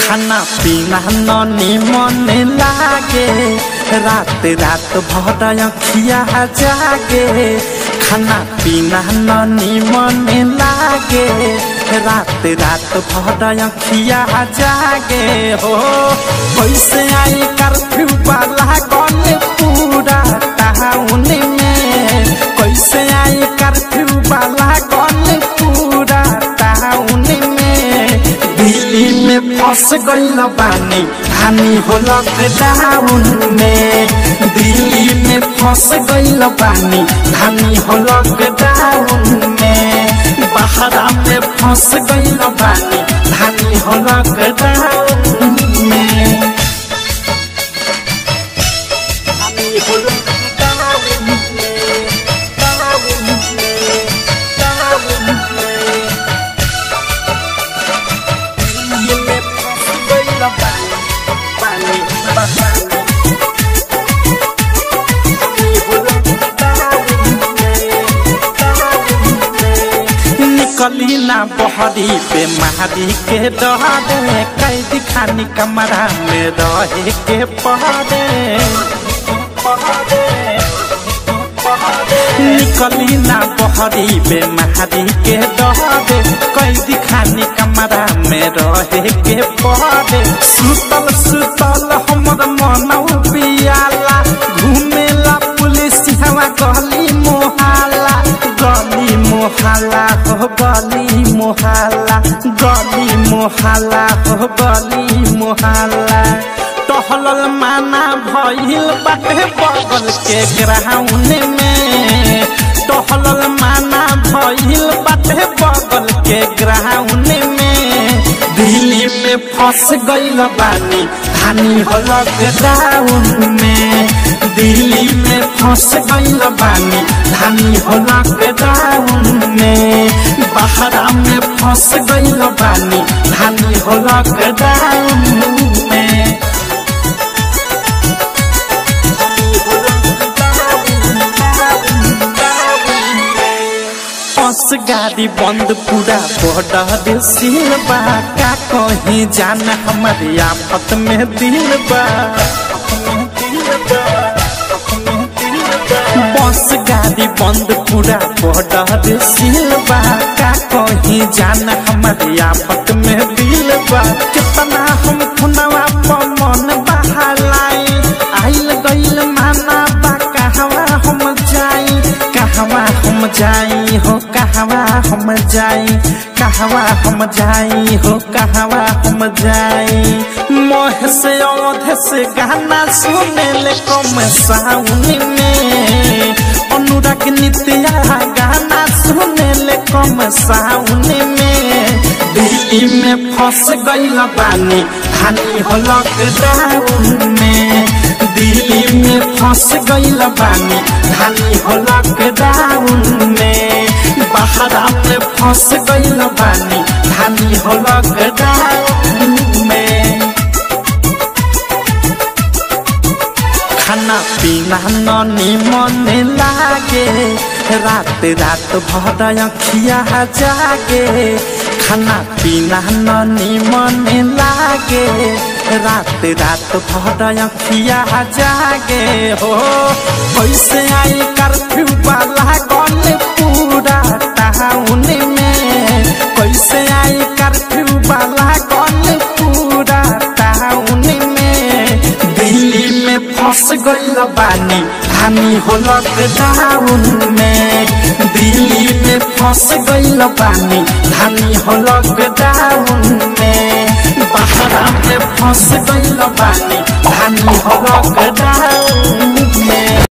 खाना पीना ननी मन लागे रात रात भर अखिया जागे खाना पीना ननी मन लागे रात रात भर अखिया जागे हो कैसे आई कर्फ्यू वाला गन पूरा टाउन में कैसे आई कर्फ्यू वाला गन पूरा टाउन में दिल्ली में फंस गईल बानी हानि हो लॉकडाउन में दिल्ली में फंस गईल बानी हानि हो लॉकडाउन में बहरा में फंस गईल बानी हानि हो लॉकडाउन में हानि हो लॉकडाउन में डाउन में डाउन में दिल्ली में फंस गईल बानी बानी बानी निकली ना बहरी पे महारी के डरे कैदी खानी कमरा में रहे के पहरे निकली ना बहरी पे महारी के डरे कैदी खानी कमरा में रहे के पहरे सुतल सुतल हमर मनौ पियाला घूमेला पुलिस हवा गली मोहाला गली मोहाला हो गली मोहाला गली मोहाला हो गली मोहाला टहलल माना भइल बाटे बगल के ग्राउंड में टहलल माना भइल बाटे बगल के ग्राउंड में दिल्ली में फंस गईल बानी हानि हो लॉकडाउन में दिल्ली में फंस गईल बानी हानि हो लॉकडाउन में बहरा में फंस गईल बानी हानि हो लॉकडाउन में बस गाड़ी बंद पूरा बॉर्डर सील बा का कहीं जान हमारे आफत में दिल बा बस गाड़ी बंद पूरा बॉर्डर सील बा का कहीं जान हमारे आफत में दिल बा कितना हम खुनवा पर मन बहालाई आइल गइल माना बा कहवा हम जाई कहवा हम जाई हो कहवा हम जाई कहवा हम जाई हो कहवा हम जाई मोह से औध से गाना सुने ले कम साउन में अनुराग नित्या गाना सुने ले कम साउन में दिल्ली में फंस गईल बानी हानि हो लॉकडाउन में दिल्ली में फंस गईल बानी हानि हो लॉकडाउन में बहरा में फंस गईल बानी हानि हो लॉकडाउन में खाना पीना ननी मन लागे रात रात भर अखिया जागे खाना पीना ननी मन लागे रात रात भर अखिया जागे हो कैसे आई कर्फ्यू वाला गन पूरा टाउन में कैसे आई कर्फ्यू वाला गन पूरा टाउन में दिल्ली में फंस गईल बानी हानि हो लॉकडाउन में दिल्ली में फंस गईल बानी हानि हो लॉकडाउन में बहरा में फंस गईल बानी हानि हो लॉकडाउन